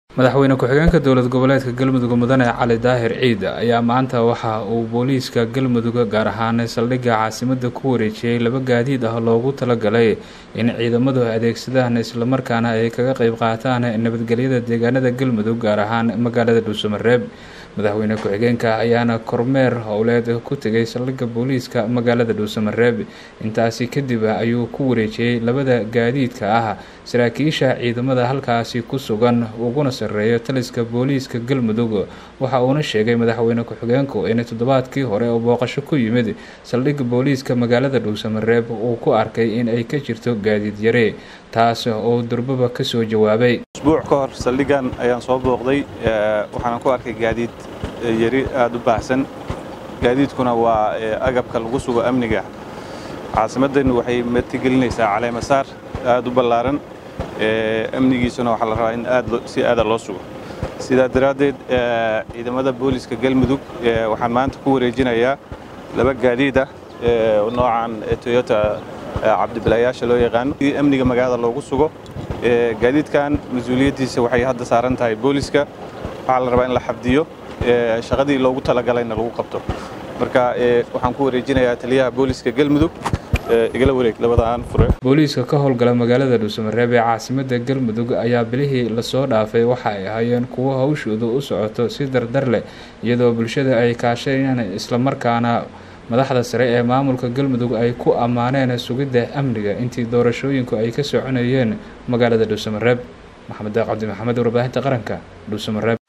madaxweyne ku-xigeenka dowlad goboleedka galmudug mudane cali daahir ciid ayaa maanta waxa uu booliiska galmudug gaar ahaan saldhigga caasimada ku wareejiyey laba gaadiid ah loogu talagalay in ciidamadu adeegsadaan islamarkaana ay kaga qeyb qaataan nabadgelyada deegaanada galmudug gaar ahaan magaalada dhuusamareeb madaxweyne ku-xigeenka ayaana kormeer howleed ku tegay saldhigga booliiska magaalada dhuusamareeb intaasi kadib ayuu ku wareejiyey labada gaadiidka ah saraakiisha ciidamada halkaasi ku sugan uguna sareeyo taliska booliiska galmudug waxa uuna sheegay madaxweyne ku-xigeenku in toddobaadkii hore oo booqasho ku yimid saldhigga booliiska magaalada dhuusamareeb uu ku arkay in ay ka jirto gaadiid yare taas oo durbaba kasoo jawaabay usbuuc ka hor saldhiggan ayaan soo booqday waxaana ku arkay gaadiid yari aada u baahsan gaadiidkuna waa agabka lagu sugo amniga caasimaddan waxay martigelinaysaa caleemasaar aada u ballaaran amnigiisuna waxaa la rabaa in aad si aada loo sugo sidaa daraaddeed ciidamada booliiska galmudug waxaan maanta ku wareejinayaa laba gaadiid ah noocan toyota cabdibilayaasha loo yaqaano amniga magaalada loogu sugo gaadiidkan mas-uuliyaddiisa waxay hadda saaran tahay booliiska waxaa la rabaa in la xabdiyo shaqadii loogu talagalayna lagu qabto marka waxaan ku wareejinayaa taliyaha booliiska galmudug igala wareeg labadaan fure booliiska ka howlgala magaalada dhuusamareeb ee caasimada galmudug ayaa bilihii lasoo dhaafay waxa ay ahaayeen kuwo hawshoodu u socoto si dardar leh iyadoo bulshada ay kaashayaan islamarkaana madaxda sare ee maamulka galmudug ay ku ammaaneen sugidda amniga intii doorashooyinku ay ka soconayeen magaalada dhuusamareeb maxamed daaq cabdi maxamed warbaahinta qaranka dhuusamareeb